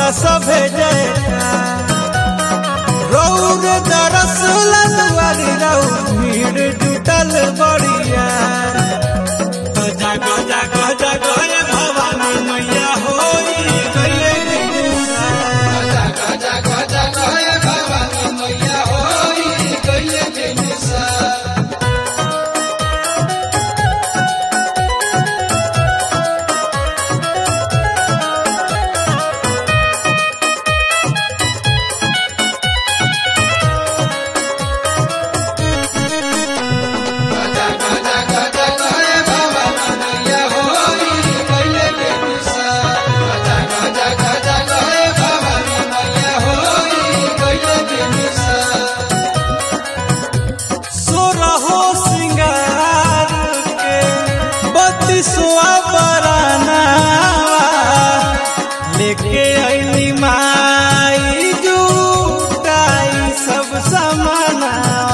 करता सभे जयका रौर दरस ललवारी रौ भीड़ जुटल बड़िया गजा गजा गजा गए भवानी मैया होई गइले बिनुसा। गजा गजा गए भवानी मैया होई गइले बेनिसा गजा गजा गजा गए भवानी मैया होई गइले बेनिसा गजा गजा गजा गए भवानी मैया होई गइले बेनिसा सोरहो सिंगार के बत्तीसवा बराना लेके अइली माई जुटाई सब समाना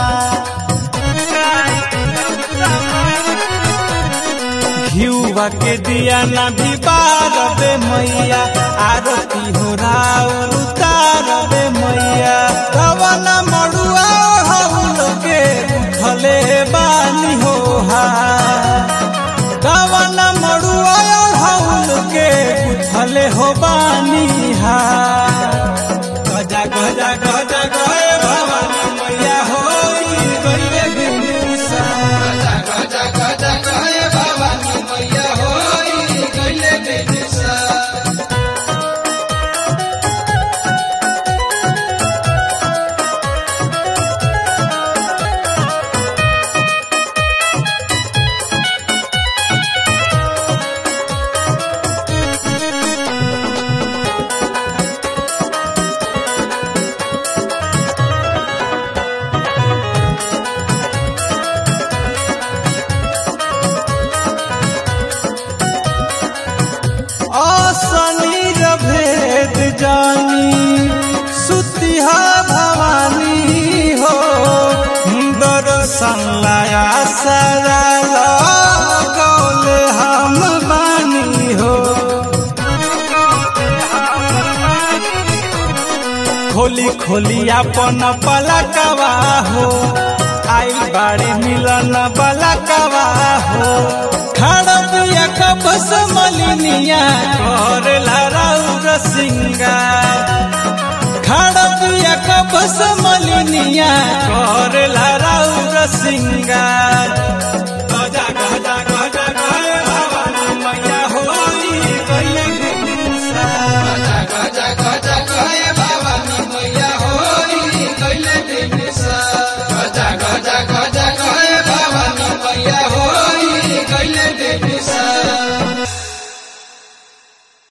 घिउवा के दिया ना भी बारबे मैया आरती हो राउर उतारबे मैया रवाना मड़ुआ हउल के भले बानी हो हा रवाना मड़ुआ हउल के भले हो बानी हा गजा गजा गजा गए भवानी मैया होई गइले बिनुसा गजा गजा गजा गए भवानी मैया होई गइले बेनिसा असनी भेद जानी सुतिहा भवानी हो दर्शन लाया सरा गौल हम बानी हो खोली खोली अपन पलकवा हो आई बाड़ी मिलन पलकवा हो खड़बिया कबस मलिनिया कर लराउर सिंगार खड़बिया कबस मलिनिया कर लराउर सिंगार